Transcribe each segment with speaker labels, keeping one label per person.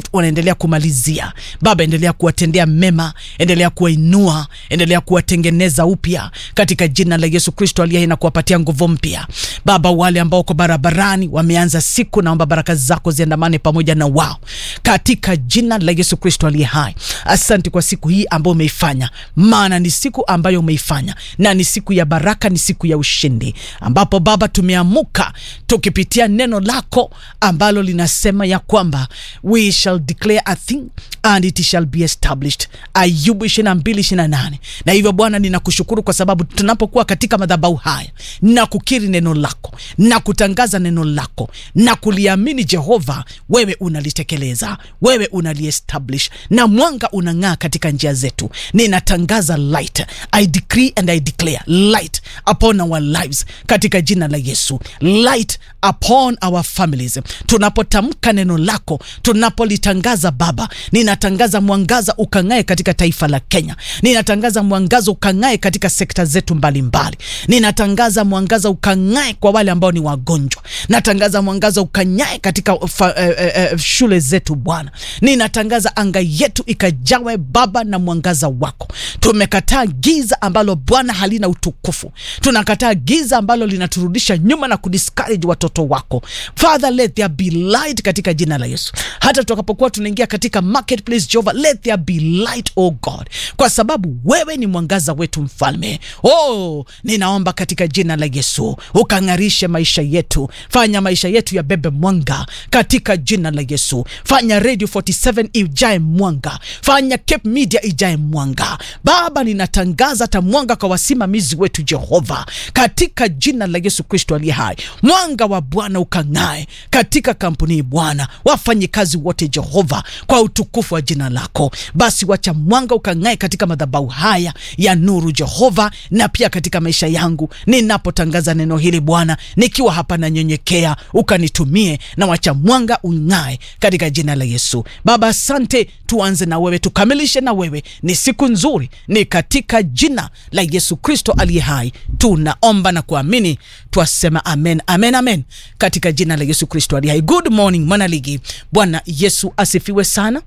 Speaker 1: wanaendelea kumalizia. Baba, endelea kuwatendea mema, endelea kuwainua, endelea kuwatengeneza upya katika jina la Yesu Kristo aliye hai na kuwapatia nguvu mpya. Baba, wale ambao wako barabarani wameanza siku, naomba baraka zako ziandamane pamoja na wao katika jina la Yesu Kristo aliye hai. Asante kwa siku hii ambayo umeifanya, maana ni siku ambayo umeifanya na ni siku ya baraka, ni siku ya ushindi, ambapo Baba tumeamuka tukipitia neno lako ambalo linasema ya kwamba we shall declare a thing and it shall be established. Ayubu 22:28. Na hivyo Bwana, ninakushukuru kwa sababu tunapokuwa katika madhabahu haya na kukiri neno lako na kutangaza neno lako na kuliamini Jehova, wewe unalitekeleza, wewe unaliestablish na mwanga unang'aa katika njia zetu. Ninatangaza light, I decree and I declare light upon our lives katika jina la Yesu, light upon our families. Tunapotamka neno lako, tunapolitangaza Baba, ninatangaza mwangaza ukang'ae katika taifa la Kenya. Ninatangaza mwangaza ukang'ae katika sekta zetu mbalimbali. Ninatangaza mwangaza ukang'ae kwa wale ambao ni wagonjwa. Natangaza mwangaza ukang'ae katika fa, eh, eh, shule zetu Bwana. Ninatangaza anga yetu ikajawe Baba na mwangaza wako. Tumekataa giza ambalo Bwana halina utukufu. Tunakataa giza ambalo linaturudisha nyuma na kudiscourage watoto wako. Father, let there be light katika jina la Yesu. Hata tutakapokuwa tunaingia katika marketplace, Jehova, let there be light, oh God, kwa sababu wewe ni mwangaza wetu mfalme. Oh, ninaomba katika jina la Yesu ukang'arishe maisha yetu, fanya maisha yetu yabebe mwanga katika jina la Yesu. Fanya Radio 47 ijae mwanga, fanya Cape Media ijae mwanga. Baba, ninatangaza hata mwanga kwa wasimamizi wetu Jehova, katika jina la Yesu Kristo aliye hai. Mwanga wa Bwana ukang'ae katika kampuni hii Bwana, wafanyikazi wote Jehova, kwa utukufu wa jina lako. Basi wacha mwanga ukang'ae katika madhabahu haya ya nuru Jehova, na pia katika maisha yangu ninapotangaza neno hili Bwana, nikiwa hapa nanyenyekea, ukanitumie na wacha mwanga ung'ae katika jina la Yesu. Baba, asante. Tuanze na wewe, tukamilishe na wewe. Ni siku nzuri, ni katika jina la Yesu Kristo aliye hai tunaomba na kuamini, twasema amen, amen, amen, katika jina la Yesu Kristo aliye hai. Good morning mwanaligi, Bwana Yesu asifiwe sana.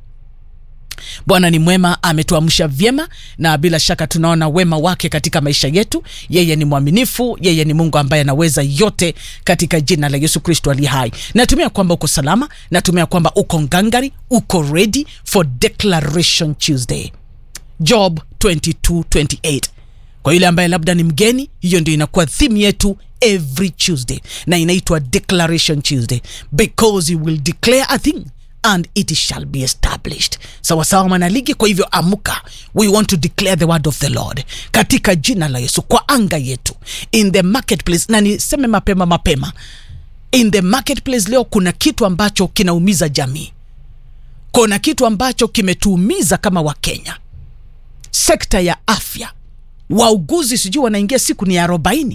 Speaker 1: Bwana ni mwema, ametuamsha vyema, na bila shaka tunaona wema wake katika maisha yetu. Yeye ni mwaminifu, yeye ni Mungu ambaye anaweza yote, katika jina la Yesu Kristo aliye hai. Natumia kwamba uko salama, natumia kwamba uko ngangari, uko ready for Declaration Tuesday, Job 22:28. Kwa yule ambaye labda ni mgeni, hiyo ndio inakuwa theme yetu every Tuesday, na inaitwa Declaration Tuesday because you will declare a thing and it shall be established. Sawa sawa, mwanaligi. Kwa hivyo amuka, we want to declare the word of the Lord katika jina la Yesu kwa anga yetu in the marketplace. Na niseme mapema mapema, in the marketplace leo kuna kitu ambacho kinaumiza jamii, kuna kitu ambacho kimetuumiza kama Wakenya, sekta ya afya. Wauguzi sijui wanaingia siku ni arobaini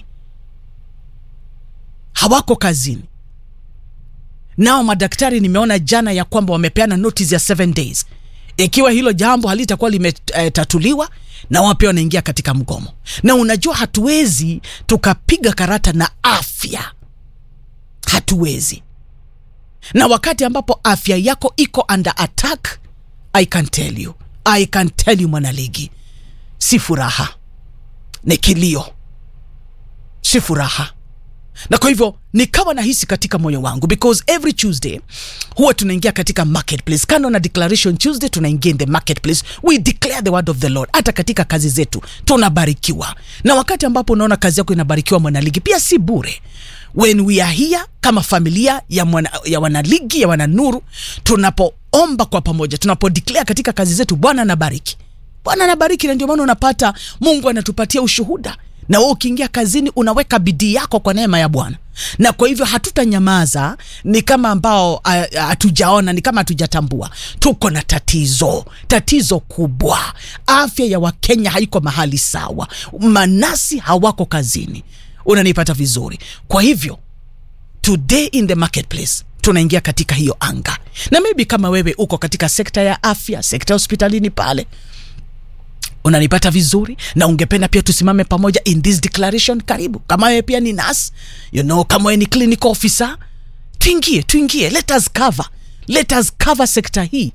Speaker 1: hawako kazini nao madaktari nimeona jana ya kwamba wamepeana notice ya 7 days. Ikiwa hilo jambo halitakuwa limetatuliwa, na wao pia wanaingia katika mgomo. Na unajua hatuwezi tukapiga karata na afya, hatuwezi. Na wakati ambapo afya yako iko under attack, I can tell you, I can tell you mwanaligi, si furaha, ni kilio, si furaha na kwa hivyo nikawa nahisi katika moyo wangu because every Tuesday huwa tunaingia katika marketplace. Kando na declaration Tuesday, tunaingia in the marketplace, we declare the word of the Lord. Hata katika kazi zetu tunabarikiwa, na wakati ambapo unaona kazi yako inabarikiwa, mwanaligi, pia si bure. When we are here kama familia ya, mwana, ya wanaligi ya wananuru, tunapoomba kwa pamoja, tunapo declare katika kazi zetu, Bwana anabariki, Bwana anabariki, na ndio maana unapata Mungu anatupatia ushuhuda na wewe ukiingia kazini unaweka bidii yako kwa neema ya Bwana, na kwa hivyo hatutanyamaza. Ni kama ambao hatujaona, ni kama hatujatambua tuko na tatizo, tatizo kubwa. Afya ya Wakenya haiko mahali sawa, manasi hawako kazini. Unanipata vizuri? Kwa hivyo today in the marketplace tunaingia katika hiyo anga, na maybe kama wewe uko katika sekta ya afya, sekta ya hospitalini pale unanipata vizuri na ungependa pia tusimame pamoja in this declaration, karibu. Kama wewe pia ni nurse, you know, kama wewe ni clinical officer, tuingie tuingie, let us cover, let us cover sekta hii